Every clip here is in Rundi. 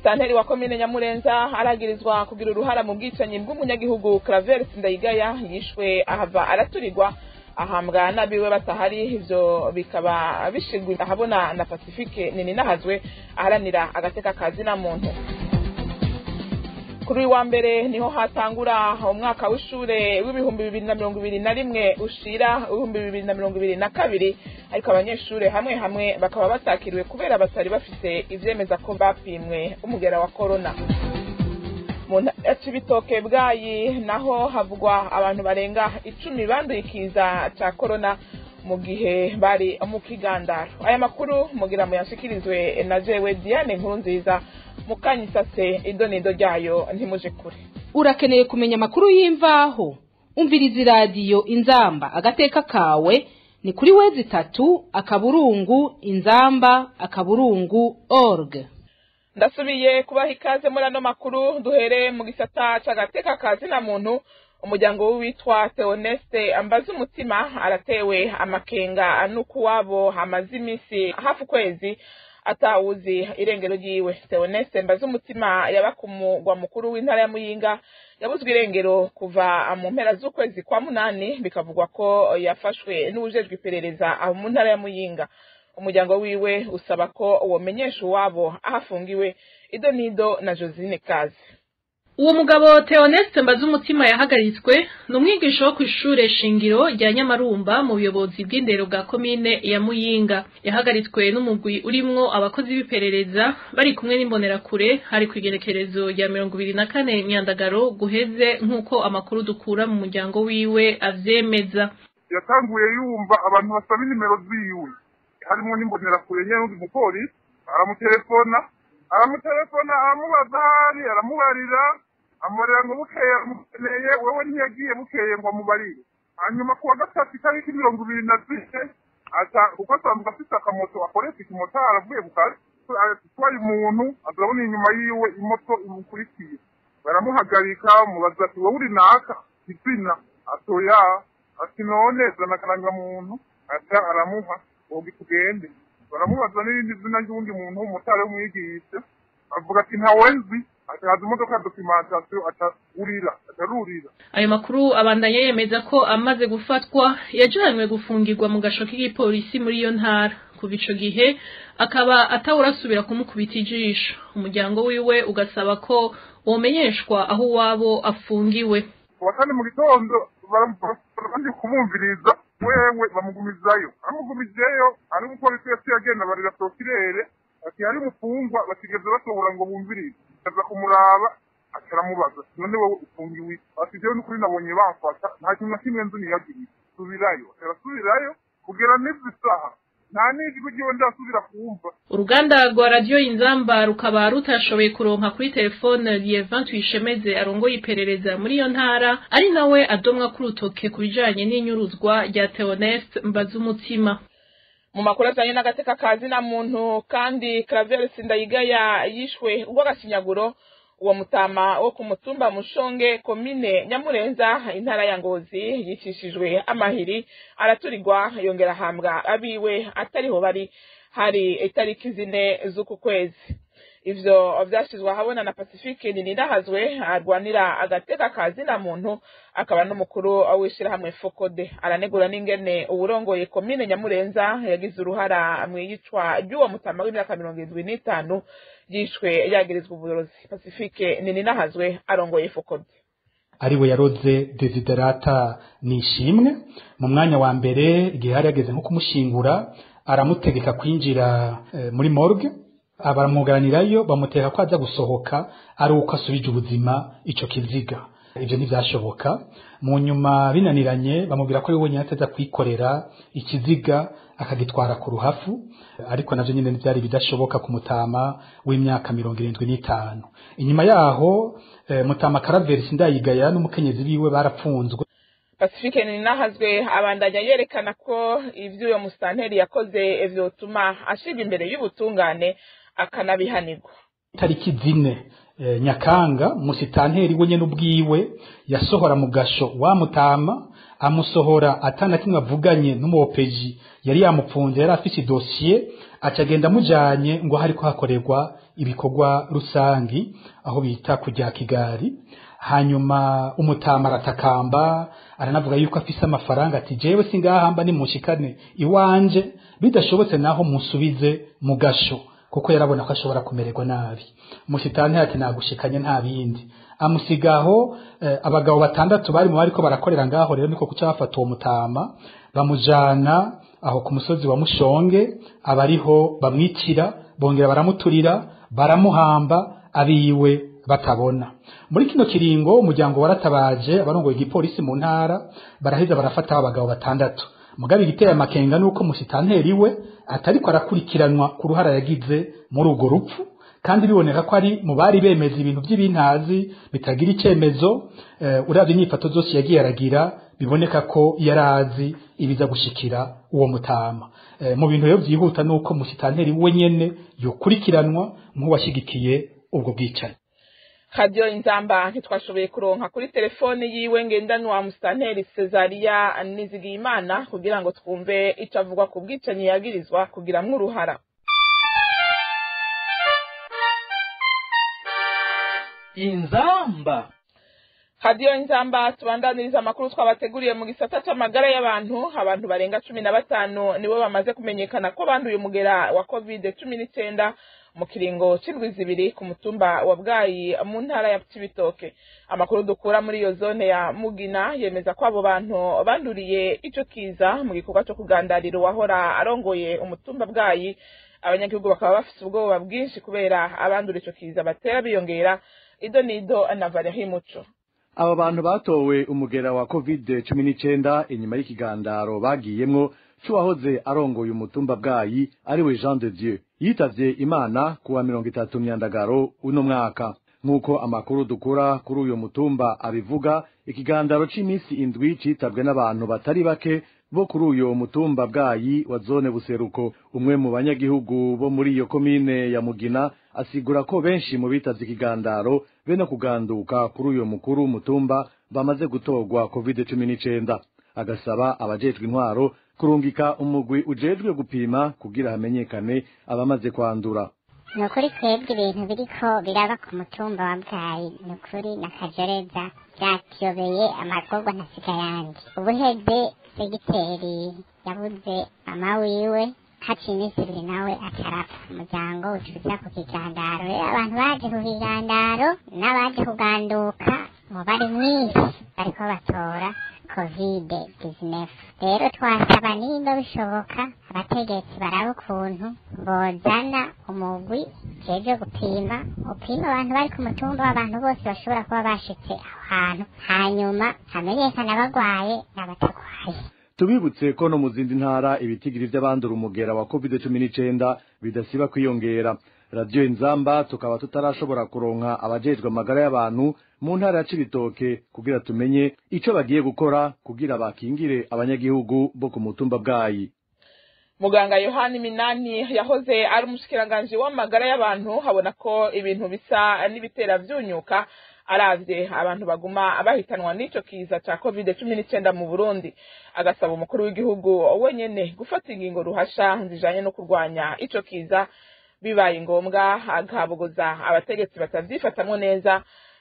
musitanteri wa komine nyamurenza aragirizwa kugira uruhara mu bwicanyi bw'umunyagihugu claver sindayigaya yishwe ahava araturirwa ahambwa n'abiwe batahari ivyo bikaba bishigwa ahabona na pacifique nini nahazwe aharanira agateka kazi na muntu kuri uyu wa mbere niho hatangura umwaka w'ishure w'ibihumbi bibiri na mirongo ibiri na rimwe ushira ibihumbi bibiri na mirongo ibiri na kabiri ariko abanyeshure hamwe hamwe bakaba batakiriwe kubera batari bafise ivyemeza ko bapimwe umugera wa korona mu ntara ya cibitoke bwayi naho havugwa abantu barenga icumi banduye ikiza ca korona mu gihe bari mu kigandaro aya makuru mugira muyashikirizwe na jewe diane nkuru nziza mukanyisase idonido ryayo ntimuje kure urakeneye kumenya amakuru y'imvaho umviriza iradiyo inzamba agateka kawe ni kuri wezi itatu akaburungu inzamba akaburungu org ndasubiye kubaha ikaze muri ano makuru duhere mu gisata c'agateka kazi na muntu umuryango w'uwitwa Theoneste ambaza umutima aratewe amakenga n'ukuwabo hamaze iminsi hafi ukwezi atawuzi irengero ryiwe Theoneste mbaza umutima yaba ku mugwa mukuru w'intara ya Muyinga yabuzwe irengero kuva mu mpera z'ukwezi kwa munani bikavugwa ko yafashwe n'ubujejwe iperereza aho mu ntara ya Muyinga umuryango wiwe usaba ko womenyesha uwabo aho afungiwe ido nido na Josine Kazi uwo mugabo Theoneste Mbazumutima yahagaritswe ni umwigisha wo kw'ishure shingiro rya Nyamarumba mu buyobozi bw'indero bwa komine ya Muyinga yahagaritswe n'umugwi urimwo abakozi b'iperereza bari kumwe n'imbonerakure hari kw'igerekerezo rya mirongo ibiri na kane Nyandagaro guheze nk'uko amakuru dukura mu muryango wiwe avyemeza yatanguye yumva abantu basaba inimero ziwe harimo n'imbonerakure nyene n'undi mupolisi aramutelefona aramutelefona aramubaza ahari aramubarira amurera ngo bukeye aramukeneye wewe ntiyagiye bukeye ngo amubarire hanyuma kuwa gatatu itariki mirongo ibiri na zine aca kuko asanzwe afite akamoto akoresha ikimotari avuye bukazi atwaye umuntu azabona inyuma yiwe imoto imukurikiye baramuhagarika mubaza ati wowe uri naka izina atoya ati none zana akarangamuntu aca aramuha wowe tugende baramubaza n'irindi zina ry'uwundi muntu w'umutari w'umwigisha avuga ati ntawe nzi akaza imodoka ya dokimentasiyo atarurira atarurira ayo makuru abandanya yemeza ko amaze gufatwa yajanywe gufungirwa mu gasho k'igipolisi muri iyo ntara kuva ico gihe akaba atawurasubira kumukubita ijisho umuryango wiwe ugasaba ko womenyeshwa aho uwabo afungiwe kuwa kane mu gitondo barandi kumumviriza wewe bamugumizayo amugumijeyo ari umupolisi yaciye agenda barira sokirere ati hari umufungwa batigeze basohora ngo bumvirize aza kumuraba akaramubaza none wowe ufungiwe ati jewe n'ukuri nabonye bamfata nta kintu na kimwe nzi niyagiriye subirayo arasubirayo kugera n'izi saha nta n'ijwi ryiwe ndasubira kumva uruganda rwa radiyo inzamba rukaba rutashoboye kuronka kuri telefone Lievin Tuyishemeze arongoye iperereza muri iyo ntara ari nawe adomwa ku rutoke ku bijanye n'inyuruzwa rya Theoneste Mbazumutima mu makuru ajanye n'agateka kazi na muntu kandi Claver Sindayigaya yishwe urw'agashinyaguro uwo mutama wo ku mutumba mushonge komine nyamurenza intara ya ngozi yicishijwe amahiri araturirwa yongera ahambwa abiwe atariho bari hari itariki zine z'uku kwezi ivyo vyashizwe ahabona na pacifique ninirahazwe arwanira agateka kazi na muntu akaba n'umukuru w'ishirahamwe fokode aranegura n'ingene uwurongoye komine nyamurenza yagize uruhara mw'iyicwa ry'uwo mutama w'imyaka mirongo irindwi n'itanu yishwe yagirizwa uburozi pacifique ninirahazwe arongoye fokode ariwe yaroze desiderata nishimwe mu mwanya wa mbere igihe hari yageze nko kumushingura aramutegeka kwinjira e, muri morgue baramwuganirayo bamuteka ko aza gusohoka ari uko asubije ubuzima ico kiziga ivyo ntivyashoboka mu nyuma binaniranye bamubwira ko wenyine ataza kwikorera ikiziga akagitwara ku ruhafu ariko navyo nyine vyari bidashoboka ku mutama w'imyaka mirongo irindwi n'itanu inyuma yaho e, mutama karaveri sindayigaya n'umukenyezi biwe barapfunzwe pacifique ninahazwe abandanya yerekana ko ivyo uyo musitanteri yakoze vyotuma ashirwa imbere y'ubutungane akanabihanirwa tariki zine e, nyakanga musitanteri we nyene ubwiwe yasohora mu gasho wa mutama amusohora atana kimwe avuganye n'umuopeji yari yamupfunze yari afise idosiye acagenda amujanye ngo hariko hakorerwa ibikorwa rusangi aho bita kujya kigari hanyuma umutama aratakamba aranavuga yuko afise amafaranga ati jewe singahamba nimushikane iwanje bidashobotse naho musubize mu gasho kuko yarabona ko ashobora kumererwa nabi mushitani ati nagushikanye nta bindi amusigaho eh, abagabo batandatu bari mu bariko barakorera ngaho rero niko kuca bafata uwo mutama bamujana aho ku musozi wa mushonge abariho bamwicira bongera baramuturira baramuhamba abiwe batabona muri kino kiringo umuryango waratabaje abarongoye igipolisi mu ntara baraheza barafata abagabo batandatu mugabe igiteye amakenga nuko musitanteri we atariko arakurikiranwa ku ruhara yagize muri urwo rupfu kandi biboneka ko ari mu bari bemeza ibintu by'ibintazi bitagira icemezo uh, uravye inyifato zose yagiye aragira biboneka ko yarazi ibiza gushikira uwo mutama uh, mu bintu rero vyihuta nuko musitanteri we nyene yokurikiranwa nk'uwashigikiye ubwo bwicanyi radiyo inzamba ntitwashoboye kuronka kuri telefone yiwe ngendanwa musitanteri Cezaria Nizigiyimana kugira ngo twumve icyo avuga ku bwicanyi yagirizwa kugiramwo uruhara inzamba radiyo inzamba tubandaniriza amakuru twabateguriye mu gisata c'amagara y'abantu abantu barenga cumi na batanu nibo bamaze kumenyekana ko banduye umugera wa covid cumi n'icenda mu kiringo c'indwi zibiri ku mutumba wa bwayi mu ntara ya cibitoke amakuru dukura muri iyo zone ya mugina yemeza ko abo bantu banduriye ico kiza mu gikorwa co kugandarira uwahora arongoye umutumba bwayi abanyagihugu bakaba bafise ubwoba bwinshi kubera abandura ico kiza batera biyongera ido nido na variahimuco aba bantu batowe umugera wa covid cumi n'icenda inyuma y'ikigandaro bagiyemwo c'uwahoze arongoye umutumba bwayi ariwe jean de dieu yitavye imana kuwa mirongo itatu myandagaro uno mwaka nk'uko amakuru dukura kuri uyo mutumba abivuga ikigandaro c'imisi indwi citabwe n'abantu batari bake bo kuri uyo mutumba bwayi wa zone buseruko umwe mu banyagihugu bo muri iyo komine ya mugina asigura ko benshi mu bitavye ikigandaro be no kuganduka kuri uyo mukuru w'umutumba bamaze gutorwa covid cumi n'icenda agasaba abajejwe intwaro kurungika umugwi ujejwe gupima kugira hamenyekane abamaze kwandura ni ukuri twebwe ibintu biriko biraba ku mutumba wa bwayi ni ukuri na kajoreza byatuyobeye amagorwa ntasiga yandi ubuheze segiteri yabuze mama wiwe haciye iminsi ibiri nawe atarapfa umuryango ucuza ku kigandaro rero abantu baje ku kigandaro n'abaje kuganduka umubare mwinshi bariko batora kovide dizinefu rero twasaba nimba bishoboka abategetsi baraba ukuntu bozana umugwi jeje gupima upima abantu bari ku mutumba w'abantu bose bashobora kuba bashitse aho hantu hanyuma hamenyekana abagwaye n'abatagwaye tubibutse ko no mu zindi ntara ibitigiri vy'abandura umugera wa covid cumi n'icenda bidasiba kwiyongera radiyo inzamba tukaba tutarashobora kuronka abajejwe amagara y'abantu mu ntara ya cibitoke kugira tumenye ico bagiye gukora kugira bakingire abanyagihugu bo ku mutumba bwayi muganga yohani minani yahoze ari umushikiranganji w'amagara y'abantu habona ko ibintu bisa n'ibitera vyunyuka aravye abantu baguma bahitanwa n'ico kiza ca covid cumi n'icenda mu burundi agasaba umukuru w'igihugu wenyene gufata ingingo ruhasha zijanye no kurwanya ico kiza bibaye ngombwa agabogoza abategetsi batavyifatamwo neza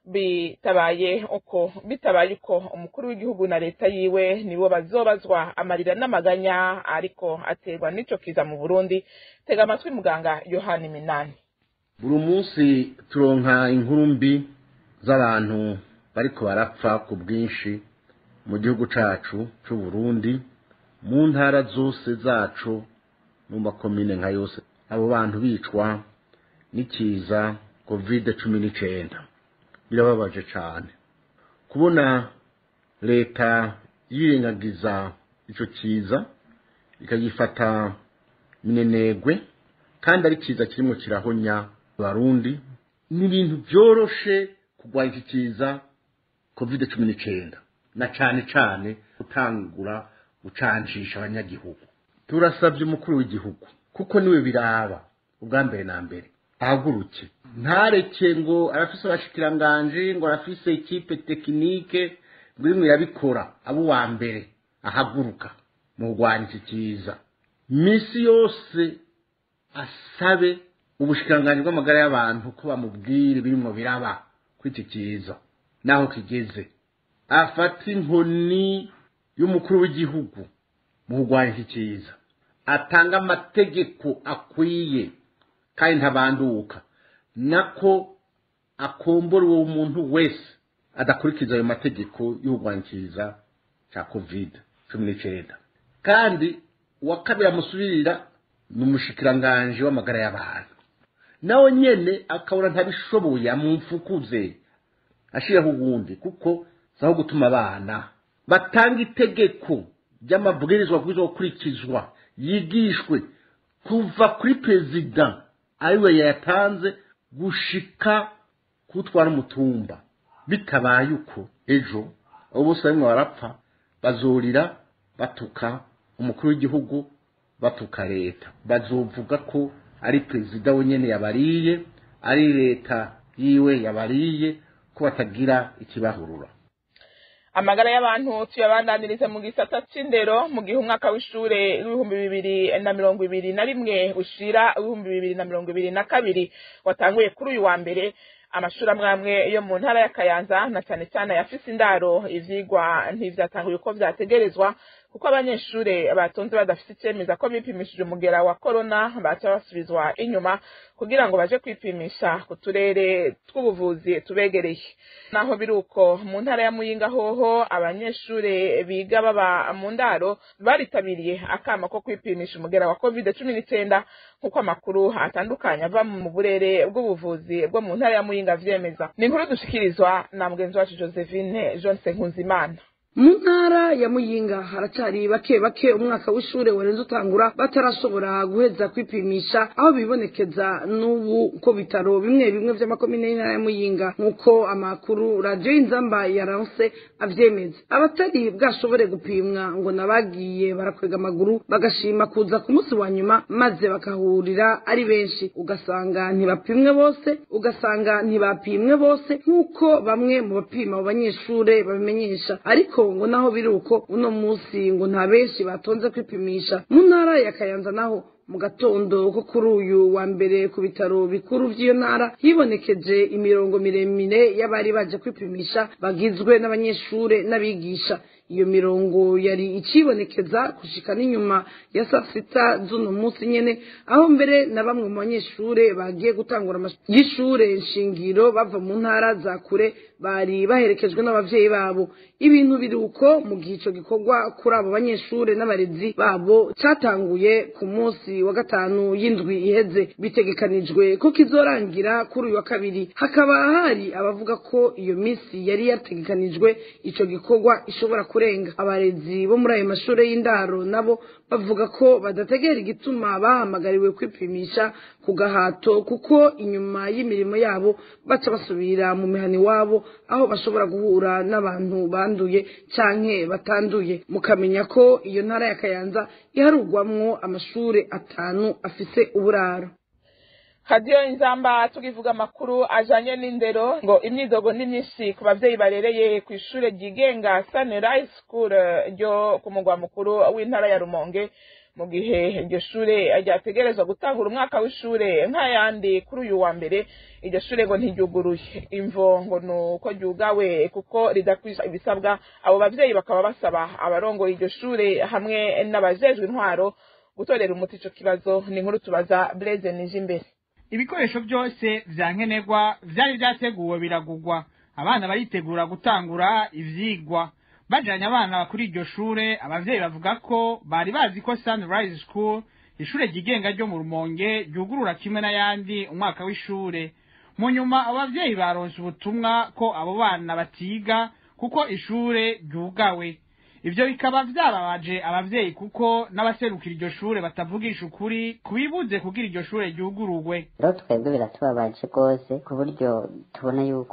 bitabaye uko bitabaye uko umukuru w'igihugu na leta yiwe nibo bazobazwa amarira n'amaganya ariko aterwa n'ico kiza mu burundi tega amatwi muganga yohani minani buri munsi turonka inkuru mbi z'abantu bariko barapfa ku bwinshi mu gihugu cacu c'uburundi mu ntara zose zacu mu makomine nka yose abo bantu bicwa n'ikiza kovide cumi n'icenda birababaje cane kubona leta yirengagiza ico kiza ikagifata minenegwe kandi ari kiza kirimo kirahonya abarundi ni ibintu vyoroshe kurwanya iki kiza covid cumi n'icenda na cane cane gutangura gucancisha abanyagihugu turasabye umukuru w'igihugu kuko niwe biraba ubwa mbere na mbere ahaguruke ntareke ngo arafise abashikiranganji ngo arafise ikipe tekinike ngo imwe yabikora abo uwa mbere ahaguruka mu kurwanya iki kiza misi yose asabe ubushikiranganji bw'amagara y'abantu ko bamubwire birimo biraba kuri iki kiza n'aho kigeze afata inkoni y'umukuru w'igihugu mu kurwanya iki kiza atanga amategeko akwiye kandi ntabanduka nako akombora uwo muntu wese adakurikiza ayo mategeko y'urwankiza cya covid cumi n'icyenda kandi uwa kabiri amusubirira ni umushikiranganji w'amagara y'abantu nawe nyene akabona ntabishoboye amumfukuze ashiraho uwundi kuko zaho gutuma abana batanga itegeko ry'amabwirizwa bwiza gukurikizwa yigishwe kuva kuri perezida ariwe yayatanze gushika kutwara umutumba bitabaye uko ejo abo bose barimo barapfa bazurira batuka umukuru w'igihugu batuka leta bazovuga ko ari perezida wenyine yabariye ari leta yiwe yabariye ko batagira ikibahurura amagara y'abantu tuyabandanirize mu gisata c'indero mu gihe umwaka w'ishure w'ibihumbi bibiri na mirongo ibiri na rimwe ushira w'ibihumbi bibiri na mirongo ibiri na kabiri watanguye kuri uyu wa mbere amashuri amwe amwe yo mu ntara ya kayanza na cyane cyane ayafise indaro ivyigwa ntivyatanguye uko vyategerezwa kuko abanyeshure batonze badafite icemeza ko bipimishije umugera wa korona baca basubizwa inyuma kugira ngo baje kwipimisha ku turere tw'ubuvuzi tubegereye naho biri uko mu ntara ya muyinga hoho abanyeshure biga baba mu ndaro baritabiriye akama ko kwipimisha umugera wa covid cumi n'icenda nk'uko amakuru atandukanye ava mu burere bw'ubuvuzi bwo mu ntara ya muyinga vyemeza ni inkuru dushikirizwa na mugenzi wacu josephine jonse nkunzimana mu ntara ya muyinga haracyari bake bake umwaka w'ishure warenze utangura batarashobora guheza kwipimisha aho bibonekeza n'ubu ko bitaro bimwe bimwe vy'amakomine y'intara ya muyinga nk'uko amakuru radiyo y'inzamba yaranse avyemeza abatari bwashobore gupimwa ngo nabagiye barakwega amaguru bagashima kuza ku munsi wa nyuma maze bakahurira ari benshi ugasanga ntibapimwe bose ugasanga ntibapimwe bose nk'uko bamwe mu bapima abo banyeshure babimenyesha ariko ngo naho biri uko uno munsi ngo nta benshi batonze kwipimisha mu ntara ya kayanza naho mu gatondo ko kuri uyu wa mbere ku bitaro bikuru by'iyo ntara hibonekeje imirongo miremire y'abari baje kwipimisha bagizwe n'abanyeshure n'abigisha iyo mirongo yari icibonekeza gushika n'inyuma ya saa sita z'uno munsi nyene aho mbere na bamwe mu banyeshure bagiye gutangura y'ishure nshingiro bava mu ntara za kure bari baherekejwe n'abavyeyi babo ibintu biri uko mu gihe ico gikorwa kuri abo banyeshure n'abarezi babo catanguye ku munsi wa gatanu y'indwi iheze bitegekanijwe ko kizorangira kuri uyu wa kabiri hakaba hari abavuga ko iyo misi yari yategekanijwe ico gikorwa ishobora kurenga abarezi bo muri ayo mashure y'indaro nabo bavuga ko badategera igituma bahamagariwe kwipimisha ku gahato kuko inyuma y'imirimo yabo baca basubira mu mihani wabo aho bashobora guhura n'abantu banduye canke batanduye mukamenya ko iyo ntara ya kayanza iharugwamwo amashure atanu afise uburaro hadiyo inzamba tukivuga amakuru ajanye n'indero ngo imyidogo ni myinshi ku bavyeyi barereye ku ishure ryigenga sunrise school ryo ku mugwa mukuru w'intara ya rumonge mu gihe iryo shure ryategerezwa gutangura umwaka w'ishure nk'ayandi kuri uyu wa mbere iryo shure ngo ntiryuguruye imvo ngo ni uko ryugawe kuko ridakwisha ibisabwa abo bavyeyi bakaba basaba abarongoye iryo shure hamwe n'abajejwe intwaro gutorera umuti ico kibazo ni inkuru tubaza Blaise Nijimbere ibikoresho byose vya nkenerwa vyari vyateguwe biragugwa abana baritegura gutangura ivyigwa bajanye abana kuri iryo shure abavyeyi bavuga ko bari bazi ko Sunrise School ishure ryigenga ryo mu Rumonge ryugurura kimwe n'ayandi umwaka w'ishure mu nyuma abavyeyi baronse ubutumwa ko abo bana batiga kuko ishure ryugawe ivyo bikaba vyababaje abavyeyi kuko n'abaserukira iryo shure batavugisha ukuri kubibuze kugira iryo shure ryugururwe rero twebwe biratubabaje rwose ku buryo tubona yuko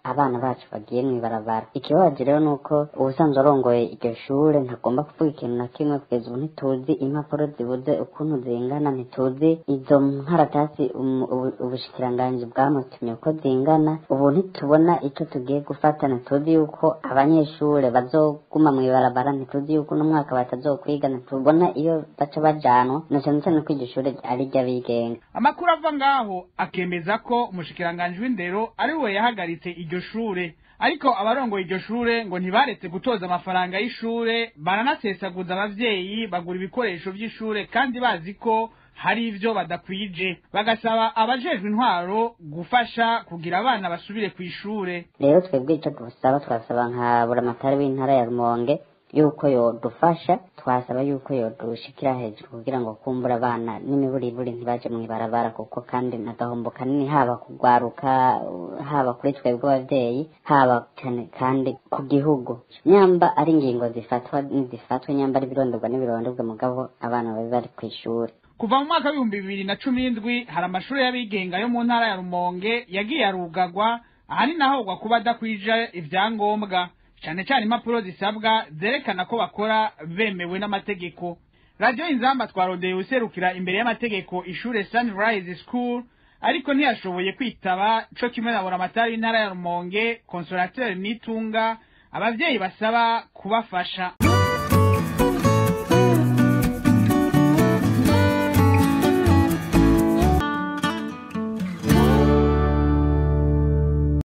abana bacu bagiye mw'ibarabara ikibabaje rero nuko ubusanzwe arongoye iryo shure ntagomba kuvuga ikintu na kimwe kugeza ubu ntituzi impapuro zibuze ukuntu zingana ntituzi izo nkaratasi um- ubu- ubushikiranganji bwamutumye uko zingana ubu ntitubona ico tugiye gufata ntituzi yuko abanyeshure bazoguma mw'ibarabara ntituzi yuko uno mwaka batazokwiga ntitubona iyo baca bajanwa na cane cane ko iryo shure ari iry'abigenga amakuru ava ngaho akemeza ko umushikiranganji w'indero ari we yahagaritse iryo shure ariko abarongoye iryo shure ngo ntibaretse gutoza amafaranga y'ishure baranasesaguza abavyeyi bagura ibikoresho vy'ishure kandi bazi ko hari ivyo badakwije bagasaba abajejwe intwaro gufasha kugira abana basubire kw'ishure rero twebwe ico dusaba twasaba nka buramatari w'intara ya rumonge yuko yodufasha twasaba yuko yodushikira hejuru kugira ngo kumbura abana n'imiburiburi ntibaje mw'ibarabara kuko kandi nagahombo kanini haba kugwaruka haba kuri twebwe abavyeyi haba cyane kandi ku gihugu nyamba ari ingingo zifatwa nizifatwa nyamba ari ibirondorwa n'ibirondorwa mugabo abana babe bari kw'ishuri kuva mu mwaka w'ibihumbi bibiri na cumi n'indwi hari amashuri y'abigenga yo mu ntara ya rumonge yagiye arugagwa ahanini ahogwa kuba adakwije ivyangombwa cane cane impapuro zisabwa zerekana ko bakora bemewe n'amategeko radiyo inzamba twarondeye userukira imbere y'amategeko ishure sunrise school ariko ntiyashoboye kwitaba co kimwe na buramatari w'intara ya rumonge consolateur nitunga abavyeyi basaba kubafasha